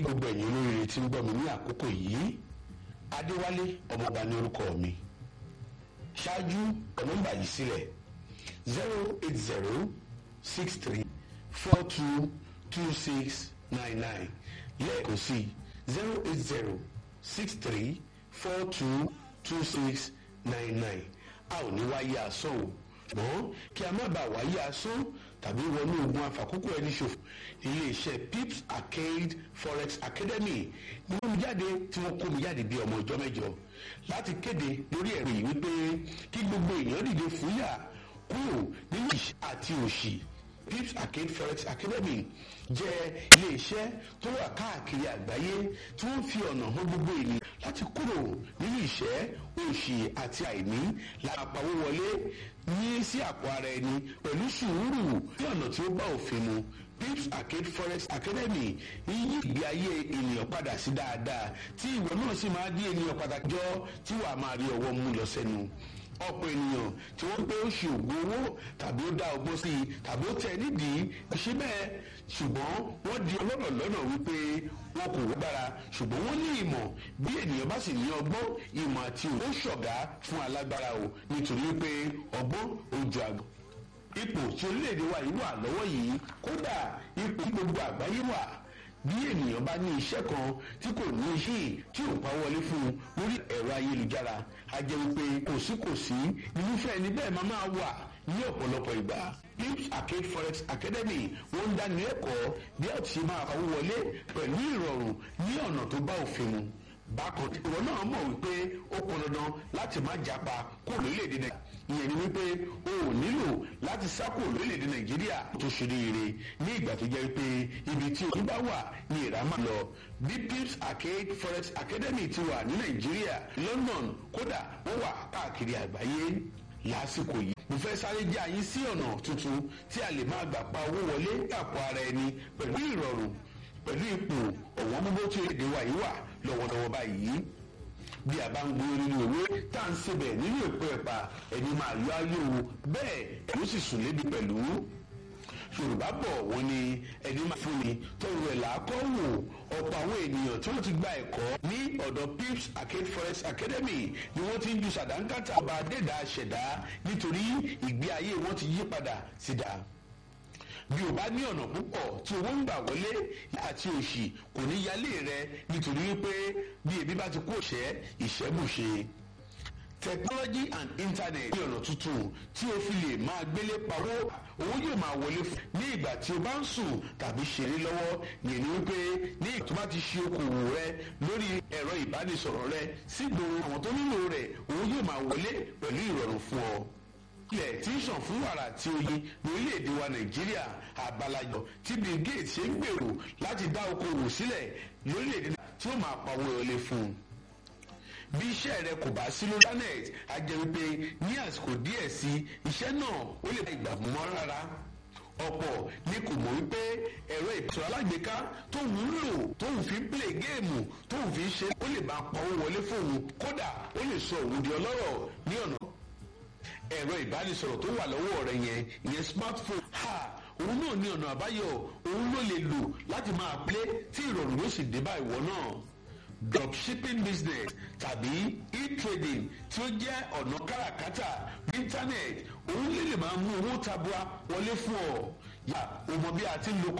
gbogbo ẹ̀yin olóríire tí ń gbọ́ mi ní àkókò yìí adéwálé ọmọọba ní orúkọ mi ṣáájú nọ́mbà yìí sílẹ̀ zero eight zero six three four two two six nine nine lẹ́ẹ̀kan sí zero eight zero six three four two two six nine nine a ò ní wáyé asán o ṣùgbọ́n kí a má bàa wáyé asán tàbí wọnú ogun àfàkókò ẹni ṣòfò iléeṣẹ́ pips arcade forex academy ni wọ́n mi jáde tí wọ́n kó mi jáde bí ọmọ ìjọ mẹ́jọ láti kéde lórí ẹ̀rọ yìí wípé kí gbogbo èèyàn dìde fúyà kúrò nínú ìṣẹ́ àti òṣì pips arcade forex academy jẹ́ iléeṣẹ́ tó wà káàkiri àgbáyé tí wọ́n fi ọ̀nà hàn gbogbo ènìyàn láti kúrò nínú ìṣẹ́ òṣì àti àìní lápapọ̀ wọlé ní sí àpò ara ẹni pẹ̀lú sùúrù ní ọ̀nà tí ó bá òfin mu pips arcade forex academy yí ìgbé ayé ènìyàn padà sí dáadáa tí ìwọ náà sì máa di ènìyàn pàtàkì jọ tí wàá máa rí ọwọ́ mú lọ sẹ́nu ọ̀pọ̀ ènìyàn tí wọ́n pé ó ṣe ògùn owó tàbí ó dá ọgbọ́n sí i tàbí ó tẹ̀ nídìí ṣe bẹ́ẹ̀ ṣùgbọ́n wọ́n di ọlọ́rọ̀ lọ́nà wípé wọn kò gbára ṣùgbọ́n wọ́n ní ìmọ̀ bí ènìyàn bá sì ní ọgbọ́n ìmọ̀ àti òwò ṣọ̀gá fún alágbára o nítorí pé ọgbọ́n ó ju àgbọn ipò tí orílẹ̀-èdè wa yìí wà lọ́wọ́ yìí kódà ipò tí gbogbo àgbáyé wà bí ènìyàn bá ní iṣẹ́ kan tí kò ní iṣẹ́ tí ò pa wọlé fún un lórí ẹ̀rọ ayélujára a jẹ́ wípé kòsíkòsí irúfẹ́ ẹni bẹ́ẹ̀ máa máa wà ní ọ̀pọ̀lọpọ̀ ìgbà pips arcade forex academy wọ́n ń dáni lẹ́kọ̀ọ́ bí a ti ṣe máa pawó wọlé pẹ̀lú ìrọ̀rùn ní ọ̀nà tó bá òfin mu bákan ìwọ náà mọ̀ wípé ó pọn dandan láti má japa kó lórílẹ̀‐èdè nàìjíríà ìyẹn ni wípé o ò nílò láti sá kó lórílẹ̀‐èdè nàìjíríà tó ṣe ríire ní ìgbà tó jẹ́ wípé ibi tí òní bá wà ní ìrà máa lọ bí pips arcade forex academy ti wà ní nàìjíríà london kódà wọ́n wà káàkiri àgbáyé lásìkò yìí mo fẹ́ sáré jẹ́ àyín sí ọ̀nà tuntun tí a lè máa gbà pa owó wọlé àpò ara ẹni pẹ̀lú ìrọ̀rùn pẹ̀lú ipò ọ̀wọ́n gbogbo tí èdè wa yìí wà lọ́wọ́lọ́wọ́ báyìí bí a bá ń gbé nínú òwe tá à ń sebẹ̀ nínú èpo ẹ̀pà ẹni máa yọ ayé o bẹ́ẹ̀ ló sì sùn lébi pẹ̀lú yorùbá bọ̀ wọ́n ní ẹni máa fún ni tọrọ ẹ̀ làákọ́ wò ọ̀pọ̀ àwọn ènìyàn tí wọ́n ti gba ẹ̀kọ́ ní ọ̀dọ̀ pips arcade forest academy ni wọ́n ti ń ju sàdánkátà ọba adẹ́dàá ṣẹ̀dá nítorí ìgbé ayé wọn ti yí padà sí dáa bí o bá ní ọ̀nà púpọ̀ tí owó ń gbà wọlé àti òṣì kò ní yálé rẹ nítorí wípé bí ebi bá ti kó ṣẹ́ ìṣẹ́bùṣe technology and internet ní ọ̀nà tuntun tí o fi lè máa gbélé pawó owó yóò máa wọlé fún ní ìgbà tí o bá ń sùn tàbí ṣeré lọ́wọ́ yẹn ni wípé ní ìgbà tó bá ti ṣe okòwò rẹ lórí ẹ̀rọ ìbánisọ̀rọ̀ rẹ sígboro àwọn tó nílò rẹ̀ owó yóò máa wọlé pẹ̀lú ìrọ̀rùn fún ọ ilẹ̀ tí ń sàn fún wàrà àti oyin lórílẹ̀‐èdè wa nàìjíríà àbálàjọ tí bill gates ṣe ń gbèrò láti dá okòwò sílẹ̀ lórílẹ̀‐èdè tí ó máa pawó wọlé fún un bí iṣẹ́ rẹ kò bá sí lórí internet a jẹ́ wípé ní àsìkò díẹ̀ sí iṣẹ́ náà ó lè bá ìgbà mọ́ rárá ọ̀pọ̀ ni kò mọ̀ wípé ẹ̀rọ ìbísọ̀ alágbèéká tóun ń lò tóun fi ń play géèmù tóun fi ń ṣe ó lè máa pawó wọlé fóun kódà ó lè sọ òun di ọlọ́rọ̀ ní ọ̀nà ẹ̀rọ ìbánisọ̀rọ̀ tó wà lọ́wọ́ rẹ̀ yẹn ìyẹn smartphone ha òun náà ní ọ̀nà àbáyọ òun ló lè lò láti máa plé tí ìrọ̀rùn yóò sì dé bá ìwọ náà dropshipping business tàbí e-trading tí ó jẹ́ ọ̀nà káràkátà internet òun lè lè máa mú owó tabua wọlé fún ọ yà ó mọ bí a ti ń lo